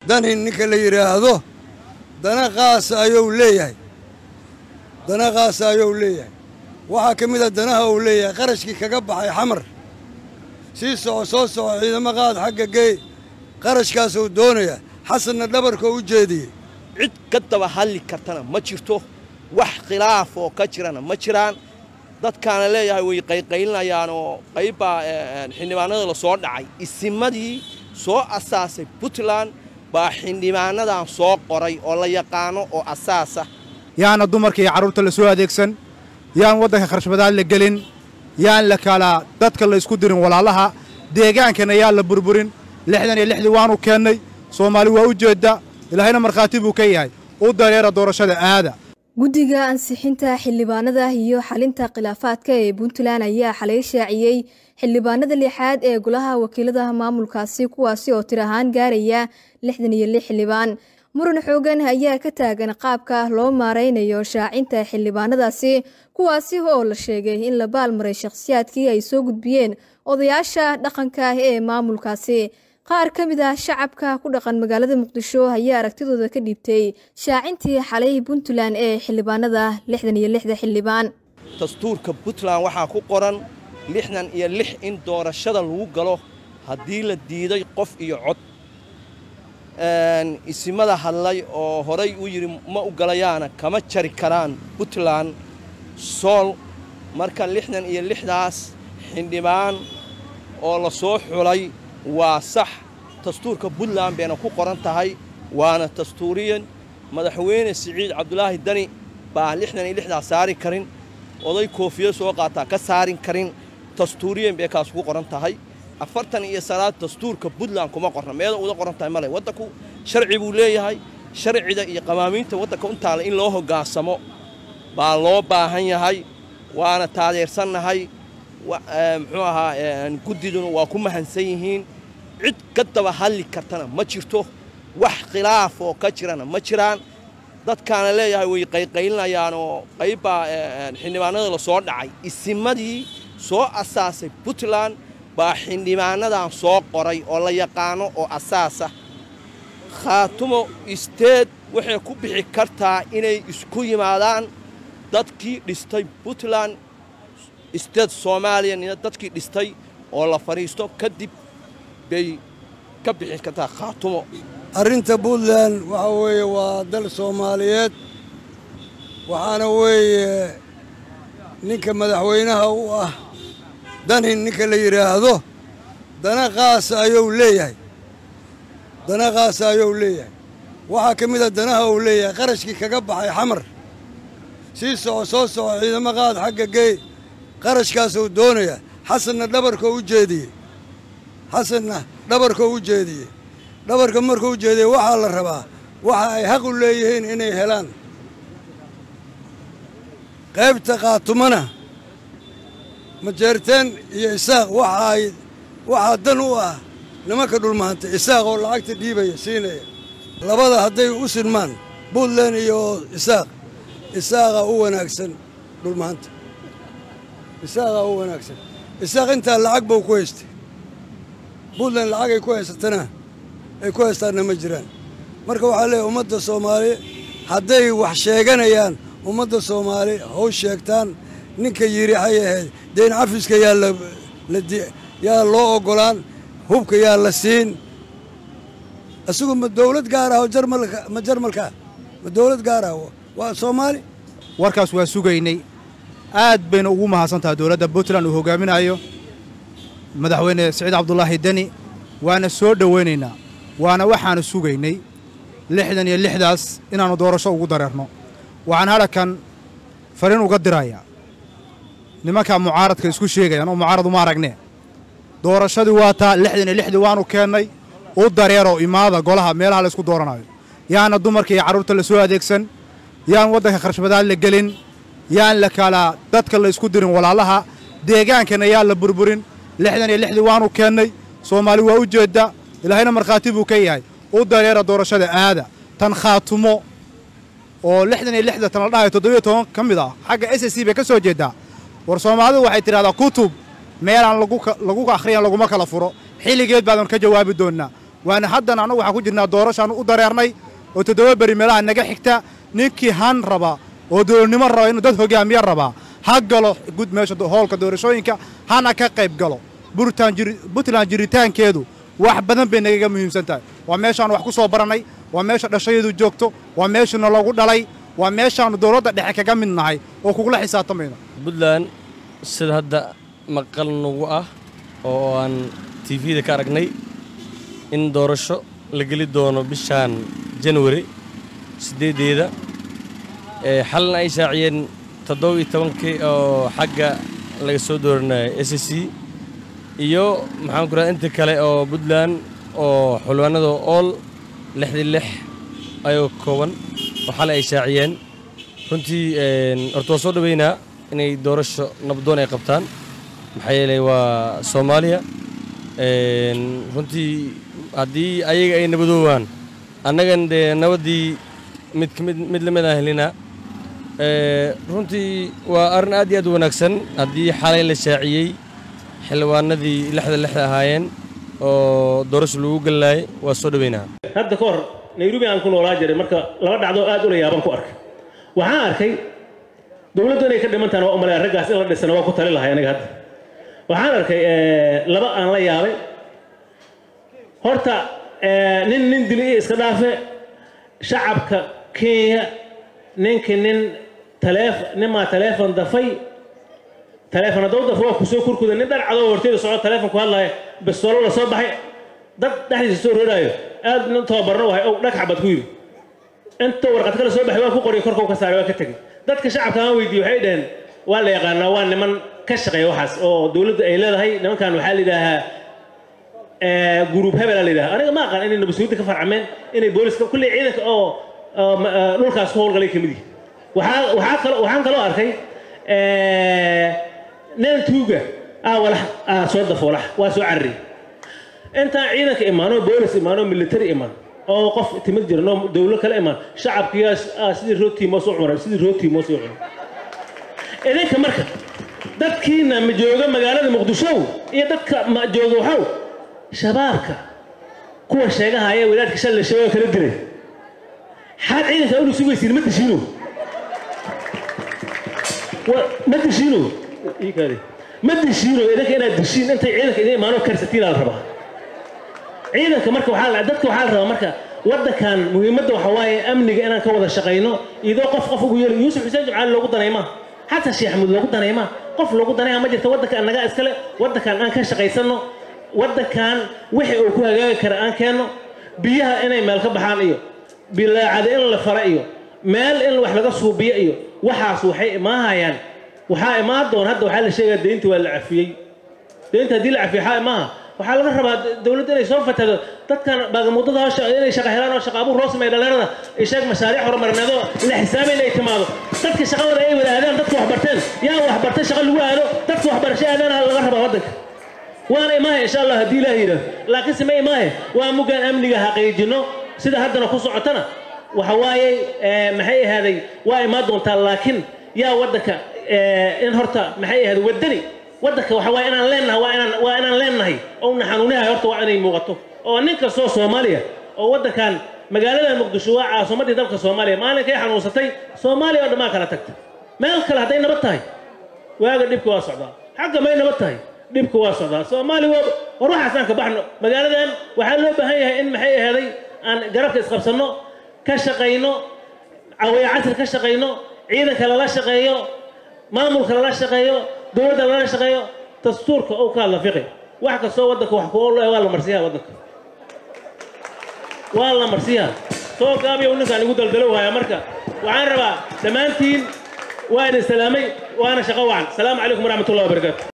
dani ninka la yidhaahdo dana qaasa ayuu leeyahay dana qaasa ayuu leeyahay waxaa ka mid a danaha uu leeyahay qarashkii kaga baxay xamar sii soco soo soco ciidamo qaad xagga geey qarashkaasuu doonaya xasanna dhabarka u jeediyey cid ka daba hadli kartana ma jirto wax khilaaf oo ka jirana ma jiraan dadkaana leeyahay way qayqaylinayaan oo qaybbaa xildhibaanada la soo dhacay isimadii soo asaasay puntland baa xildhibaanadan soo qoray oo la yaqaano oo asaasa yaana dumarka iyo carruurta la soo adeegsan yaan waddanka kharashbadaad la gelin yaan la kala dadka la isku dirin walaalaha deegaankana yaan la burburin lixdan iyo lixdii waanu keennay soomaali waa u jeedda ilaahayna markhaati buu ka yahay u dareera doorashada aada guddiga ansixinta xildhibaanada iyo xalinta khilaafaadka ee puntland ayaa xalay shaaciyey xildhibaanada lixaad ee golaha wakiilada maamulkaasi kuwaasi oo tir ahaan gaaraya lixdan iyo lix xildhibaan muran xoogan ayaa ka taagan qaabka loo maaraynayo shaacinta xildhibaanadaasi kuwaasi oo la sheegay in la baalmaray shakhsiyaadkii ay soo gudbiyeen odayaasha dhaqanka ee maamulkaasi qaar ka mid ah shacabka ku dhaqan magaalada muqdisho ayaa aragtidooda ka dhiibtay shaacintii xalay puntland ee xildhibaanada lixdan iyo lixda xildhibaan dastuurka puntland waxaa ku qoran lixdan iyo lix in doorashada lagu galo haddii la diiday qof iyo cod isimada hadlay oo horay u yidhi ma u galayaana kama jari karaan puntland sool marka lixdan iyo lixdaas xildhibaan oo la soo xulay waa sax dastuurka puntland bayna ku qoran tahay waana dastuuriyan madaxweyne siciid cabdulaahi dani baa lixdan iyo lixdaas saari karin oday koofiya soo qaataa ka saarin karin dastuuriyan bay kaas ku qoran tahay afartan iyo salaad dastuurka puntland kuma qorna meeda uda qoran tahay male waddanku sharci buu leeyahay sharcida iyo qawaamiinta waddanka u taala in loo hoggaansamo baa loo baahan yahay waana taadeersannahay muxuu ahaa guddiduna waa ku mahansan yihiin cid ka daba hadli kartana ma jirto wax khilaaf oo ka jirana ma jiraan dadkaana leeyahay way qayqaylinayaan oo qaybbaa xildhibaanada la soo dhacay isimadii soo asaasay puntland baa xildhibaanadan soo qoray oo la yaqaano oo asaasa khaatumo isteed waxay ku bixi kartaa inay isku yimaadaan dadkii dhistay puntland isteed soomaaliyana dadkii dhistay oo la fadhiisto kadib bay ka bixi kartaa khaatumo arrinta puntland waxa weeye waa dal soomaaliyeed waxaana weeye ninka madaxweynaha u ah dani ninka la yidhaahdo dana qaasa ayuu leeyahay dana qaasa ayuu leeyahay waxaa ka mid a danaha uu leeyahay qarashkii kaga baxay xamar sii soco soo soco ciidamo qaad xagga geey qarashkaasuu doonaya xasanna dhabarka u jeediyey xasanna dhabarka u jeediyey dhabarka markuu u jeediyey waxaa la rabaa waxa ay xaq u leeyihiin inay helaan qaybta qaatumana majeerteen iyo isaaq waxa ay waxaa dan u ah nimanka dhulmaanta isaaq oo lacagta dhiibaya siinaya labada hadday u sinmaan puntland iyo isaaq isaaqa u wanaagsan dhulmaanta isaaqa u wanaagsan isaaq intaa lacag buu ku haystay puntland lacagay ku haysatana ay ku haystaanna ma jiraan marka waxaa leeyahy ummadda soomaali hadday wax sheeganayaan ummadda soomaali how sheegtaan ninka yidhi waxay ahayd deen cafiska yaa layaa loo oggolaan hubka yaa la siin isagu ma dawlad gaar ah oo jarmalka ma jarmalkaa ma dawlad gaar ah waa soomaali warkaas waa sugaynay aad bayna ugu mahadsan tahay dowladda puntland uu hoggaaminayo madaxweyne siciid cabdulaahi deni waana soo dhowaynaynaa waana waxaanu sugaynay lixdan iyo lixdaas inaannu doorasho ugu dareerno waxaan hadhakan fariin uga dirayaa nimankaa mucaaradka isku sheegayaan oo mucaarad uma aragnee doorashadii waa taa lixdan iyo lixdii waannu keennay u dareeroo imaada golaha meelaha la ysku dooranayo yaana dumarka iyo carruurta la soo adeegsan yaan waddanka kharashbadaad la gelin yaan la kala dadka la isku dirin walaalaha deegaankana yaan la burburin lixdan iyo lixdii waannu keennay soomaali waa u jeedda ilaahayna markhaati buu ka yahay u dareera doorashada aada tan khaatumo oo lixdan iyo lixda tan la dhahayo toddobiyo toban ka mid ah xagga s s c bay ka soo jeeddaa war soomaalidu waxay tidhahdaa kutub meelaan lagu akhriyan laguma kala furo xilligeed baadan ka jawaabi doonnaa waana haddan annagu waxaan ku jirnaa doorashaan u dareernay oo toddoba beri meelaha naga xigta ninkii han raba oo dowladnimo raba inuu dad hogaamiye rabaa ha galo gud meesha hoolka doorashooyinka hana ka qayb galo puntland jiritaankeedu wax badan bay nagaga muhiimsan tahay waa meeshaanu wax ku soo barannay waa meesha dhashayadu joogto waa meeshuna lagu dhalay waa meeshaannu dowladda dhexe kaga mid nahay oo kugula xisaabtamayno puntland sida hadda maqal nagu ah oo aan tifida ka aragnay in doorasho la geli doono bishaan janwari siddeeddeeda xalna ay shaaciyeen toddoba iyo tobankii oo xagga laga soo dooranaya s c iyo maxaan ku raha inta kale oo puntland oo xulwaanada ool lixdii lix ayoo kooban oo xalay ay shaaciyeen runtii horta waa soo dhaweynaa inay doorasho nabdoon ay qabtaan maxaa yeelay waa soomaaliya runtii haddii ayaga ay nabadoowaan annagan dee nabaddii mid kamid mid la mid aan helinaa runtii waa arrin aad iyo aad u wanaagsan haddii xalay la shaaciyey xildhibaanadii lixda lixda ahaayeen oo doorasho lagu gallaayay waa soo dhaweynaa hadda ka hor nairobi aan ku noolaa jiray marka laba dhacdo aad ula yaaban ku arkay waxaan arkay dowladdu inay ka dhimantahan waa umalaya raggaas in la dhisana waa ku tali lahay aniga hadda waxaan arkay laba aan la yaabay horta nin nin dili iyo iska dhaafe shacabka kenya ninka nin taleef ninmaa taleefon dafay taleefon hadduu dafo waa kusoo kurkuda nin dharcadoo horteeda soco taleefon ku hadlaya bastoolo la soo baxay dad dhexdiisa soo rooraayo aad nin tababarno wahay ow dhag xabad ku yidhi inta warqad kale soo baxay waa ku qoriya korka u ka saaray waa ka tegey dadka shacabka aan weydiiyey waxay dhaheen waa la yaqaanaa waa niman ka shaqeeya waxaas oo dowladdu ay leedahay nimankan waxaa la yidhaahaa guruub hebela la yidhaha aniga ma aqaan inay nabasuudda ka farcameen inay booliska kulley ciidanka oo dhulkaas ku howlgalay ka mid yihi waxaa waxaa kalo waxaan kaloo arkay nin tuuga ah walax ah soo dafo walax waa soo carariyey intaan ciidanka imaano boolis imaano military imaan oo qof timid jiran oo dowlo kale imaan shacabkiyaas ah sidii rootiimoos u cunay sidii rootiimoos u cunay idinka marka dadkiina ma jooga magaalada muqdisho iyo dadka ma jooga waxow shabaabka kuwa sheegahaya wadaadka shalay shabaab kala dilay xaad ciidanka ulu sugaysiin ma dishiino ma dishiino ma dishiino idinka inaad dishiin intay ciidanka idin imaano karsatiin la rabaa ciidanka marka waxaa dadka waxaa la rabaa marka waddankan muhiimadda waxa waaye amniga inaan ka wada shaqayno idoo qof qof ugu yeeli yuusuf xuseen jimcaali loogu danaymaa xasan sheekh xamuud loogu danaymaa qof loogu danaya ma jirta waddanka annagaa iskale waddankan aan ka shaqaysanno waddankan wixii uu ku hagaagi kara aan keenno biyaha inay meel ka baxaan iyo bilaacada in la fara iyo meel in wax laga suubiyo iyo waxaas waxay imaahayaan waxaa imaan doon hadda waxaa la sheegaya deynta waa la cafiyey deynta haddii la cafiyo waxaa imaaha waxaa laga rabaa dowladda inay soo fatado dadkan baagamuddada hawsha inay shaqa helaan oo shaqa abuur loo sameeya dhalinyarada isheeg mashaariic horumarineedoo la xisaabay inay timaado dadka shaqadooda ay wada aadaan dadka waxbarteen yaa waxbartay shaqa lagu aado dadka waxbarasho aadaana laga rabaa waddanka waana imaahe insha allah haddii ilaah yidhaah laakiin sime imaahe waa muggaan amniga xaqiijinno sida haddana ku socotana waxa waaye maxay ahaaday waa imaan doontaa laakiin yaa waddanka in horta maxay ahaaday waddani waddanka waxa waaye inaan leennahay waa inaan waa inaan leennahay oo na xanuunahay horta waa inay muuqato oo nin kastoo soomaaliya oo waddankan magaalada muqdisho waa caasimaddii dalka soomaaliya maalinkay xanuunsatay soomaaliya oo dhammaan kala tagta meel kale hadday nabad tahay waaga dhibka waa socdaa xagga may nabad tahay dhibka waa socdaa soomaali waa war waxaas aan ka baxno magaaladan waxaa loo baahan yahay in maxay ahaaday aan garabka isqabsanno ka shaqayno cawaya casir ka shaqayno ciidanka lala shaqeeyo maamulka lala shaqeeyo dowladda lala shaqeeyo dastuurka oo ka hadla fiqi wax kastoo waddanka wax ku ool waa la marsiyaa waddanka waa la marsiyaa soo gaabiya ninkaan igu daldalo waaya marka waxaan rabaa dhammaantiin waa idin salaamay waana shaqo wacan salaamu calaykum waraxmatullahi wabarakaatu